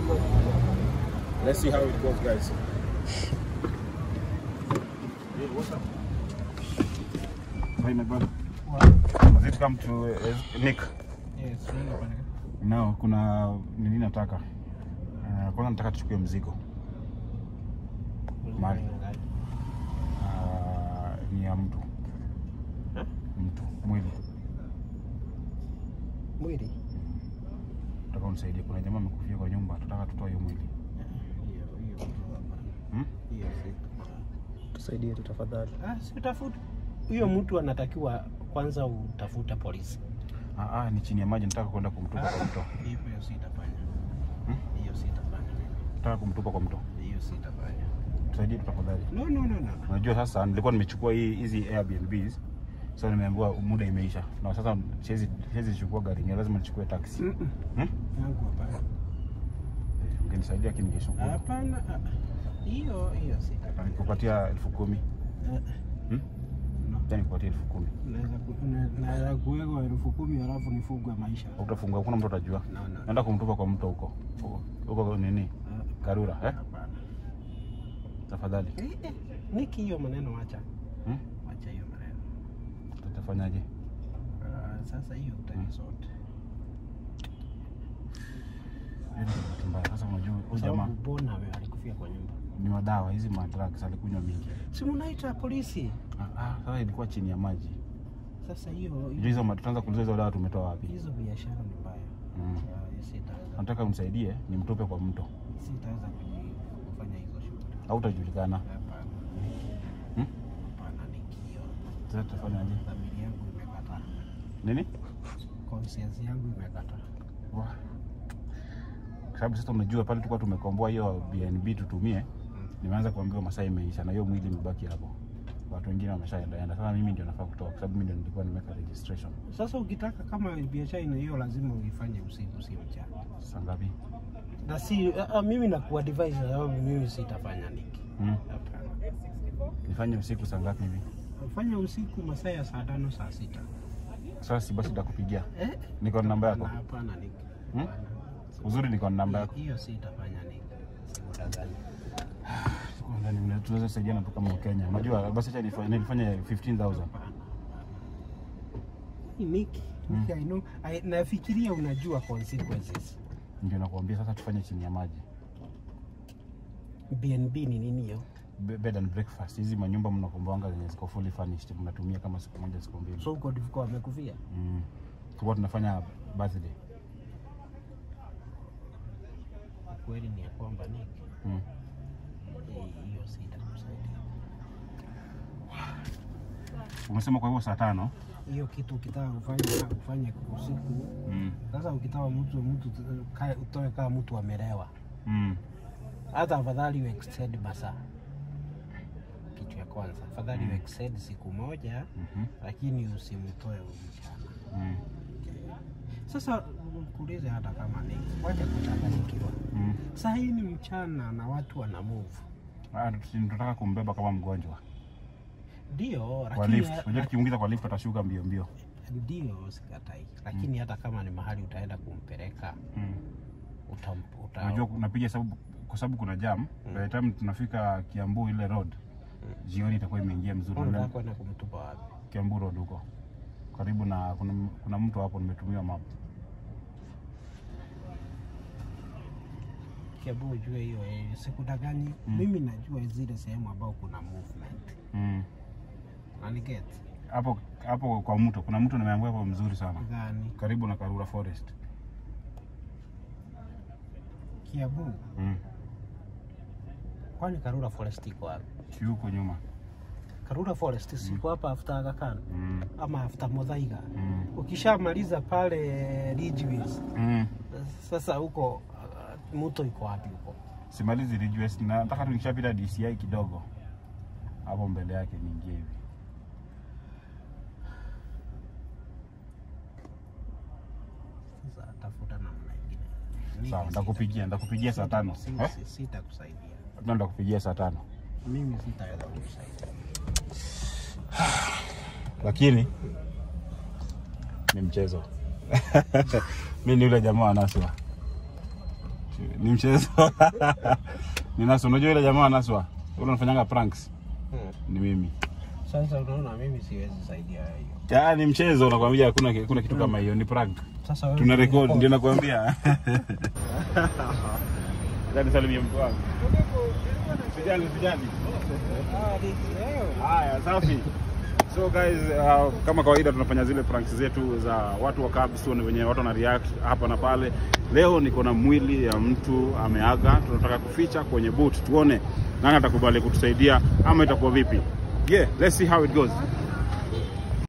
Let's see how it goes, guys. Hi, my brother. Has it come to uh, Nick? Yes, ndio bwana. No, kuna nini nataka. Uh, kwanza nataka tuchukue mzigo. Mali. Uh, ni ya mtu. Ha? Mtu, mwili. Mwili. Nataka unisaidie. Kuna jamaa amekufia kwa nyumba. Tunataka tutoe hiyo mwili. Hiyo hiyo. Hmm? Hiyo si. Tusaidie tu tafadhali. Ah, si utafuta. Huyo mtu anatakiwa kwanza utafuta polisi. Ah, ah, ni chini ya maji. Nataka kwenda kumtupa kwa mto. Hiyo sitafanya. Hmm? Hiyo sitafanya. Nataka kumtupa kwa mto. Hiyo sitafanya. Tusaidie tu tafadhali. No, no, no, no. Unajua sasa nilikuwa nimechukua hii hizi Airbnbs. So nimeambiwa muda imeisha. Na sasa siwezi siwezi chukua gari, ni lazima nichukue taxi. Mm-mm. Hmm? Yangu hapana. Ungenisaidia lakini ningeshukuru. Hapana. ah, Hiyo hiyo Na sitafanya. nikupatia elfu kumi. Eh, Hmm? no. Tena nikupatia elfu kumi. Naweza ku- na- naweza kuwekwa elfu kumi halafu nifugwe maisha. Utafungua, hakuna mtu atajua. No, no. Naenda kumtupa kwa mto huko. Huko nini? Ah, Karura, eh? Hapana. Tafadhali. Eh, eh, Niki hiyo maneno wacha. Hmm? Wacha hiyo maneno. Tutafanyaje? Ah, Sasa hiyo utanisort. Hiyo ni bahati mbaya. Sasa unajua huyu jamaa Sababu Bona we- alikufia kwa nyumba. ni madawa hizi madrugs alikunywa mingi. Si mnaita polisi. Ah, ah, sasa ilikuwa chini ya maji. Sasa hiyo Unajua hizo ma- tutaanza kuuliza hizo dawa tumetoa wapi? hizo biashara ni mbaya. Mm. Ah, Sitaweza Nataka unisaidie nimtupe kwa mto. sitaweza kuji- kufanya hizo shughuli. Au utajulikana. Hapana. Hmm? Hapana nikio. Sasa tutafanyaje? Familia yangu imekataa. Nini? Conscience yangu imekataa. Wah. Kwa sababu sasa unajua pale tulikuwa tumekomboa hiyo BNB tutumie, nimeanza kuambiwa masaa imeisha na hiyo mwili imebaki hapo. Watu wengine wameshaendaenda. Sasa mimi ndio nafaa kutoka kwa sababu mimi ndio nilikuwa nimeweka registration. Sasa ukitaka kama biashara ina hiyo lazima uifanye usiku si mchana. Saa ngapi? Na si uh, mimi nakuwa advise sababu mimi sitafanya niki. Mm. Hapana. Nifanye usiku saa ngapi hivi? Fanya usiku masaa ya saa tano saa sita. Sasa si basi nitakupigia. Eh? Niko na namba yako. Na hapana niki. Hmm? Hapana. Uzuri niko na namba yako. Hiyo sitafanya niki. Sikudanganya. Ndani tunaweza saidiana tu kama Kenya. Unajua basi acha nifanye nifanye 15000. Hapana. Niki. Niki, I know. I, nafikiria unajua consequences. Ndio nakuambia sasa tufanye chini ya maji. BNB ni nini hiyo? Be- Bed and breakfast. Hizi manyumba mnakomboanga zenye ziko fully furnished mnatumia kama siku moja siku mbili. So uko ndivyo wamekufia? Mm. Tulikuwa tunafanya birthday. Kweli ni ya kwamba Niki. Mm. eh, Hiyo sitakusaidia. Umesema kwa hivyo saa tano. Hiyo kitu ukitaka kufanya kufanya usiku Mm. Sasa ukitaka mtu mtu ka- utoe kama mtu amelewa, Mm. hata afadhali u extend masaa. Kitu ya kwanza, afadhali u Mm. extend siku moja, Mhm. lakini usimtoe mchana. Mm. Sasa kuulize, hata kama ni wacha kuchanganyikiwa. Mm. Saa hii ni mchana na watu wana move, Ah, tusi- tunataka kumbeba kama mgonjwa ndio kwa lakini lift. Unajua tukiingiza kwa lift atashuka mbio mbio. ndio sikatai, lakini hata kama ni mahali utaenda kumpeleka Mm. uta, uta, Unajua napiga sababu kwa sababu kuna jam. By the time tunafika Kiambu ile road, jioni itakuwa imeingia mzuri. unataka kwenda kumtupa wapi? Kiambu road huko karibu na kuna, kuna mtu hapo nimetumia map. Kiambu ujue hiyo eh, sikudanganyi. Mm. Mimi najua zile sehemu ambao kuna movement. Mm. Unaniget? Hapo hapo kwa mto kuna mtu nimeambiwa hapo mzuri sana Gani? karibu na Karura Forest. Kiambu. Mm. Kwani Karura Forest iko wapi? Si huko nyuma. Karura Forest siko hapa after Aga Khan Mm. ama after Muthaiga. Mm. Ukishamaliza pale Ridgeways, Mm. sasa huko uh, mto iko wapi huko? Simalizi Ridge West na nataka tu nikishapita DCI kidogo hapo mbele yake niingie hivi. Sasa tafuta namna ingine. Mimi Sawa, ndakupigia ndakupigia saa sita- tano. si- Eh? si- Sitakusaidia. Ndio ndakupigia saa tano. Mimi sitaweza kukusaidia. Lakini ni mchezo. Mimi ni yule jamaa wa Naswa. ni mchezo ni Naswa. Unajua ile jamaa Naswa ule unafanyanga pranks Hmm. ni mimi. Sasa unaona mimi siwezi saidia hiyo. Ya, ni mchezo nakwambia, hakuna hakuna kitu kama hiyo, ni prank. Sasa wewe Tuna record unarecord. ndio nakwambia. Jani salimia mtu wangu. Sijali sijali. Haya, safi. So guys, uh, kama kawaida tunafanya zile pranks zetu za watu wa cabs, tuone wenye watu wana react hapa na pale. Leo niko na mwili ya mtu ameaga, tunataka kuficha kwenye boot, tuone nani atakubali kutusaidia ama itakuwa vipi. Yeah, let's see how it goes.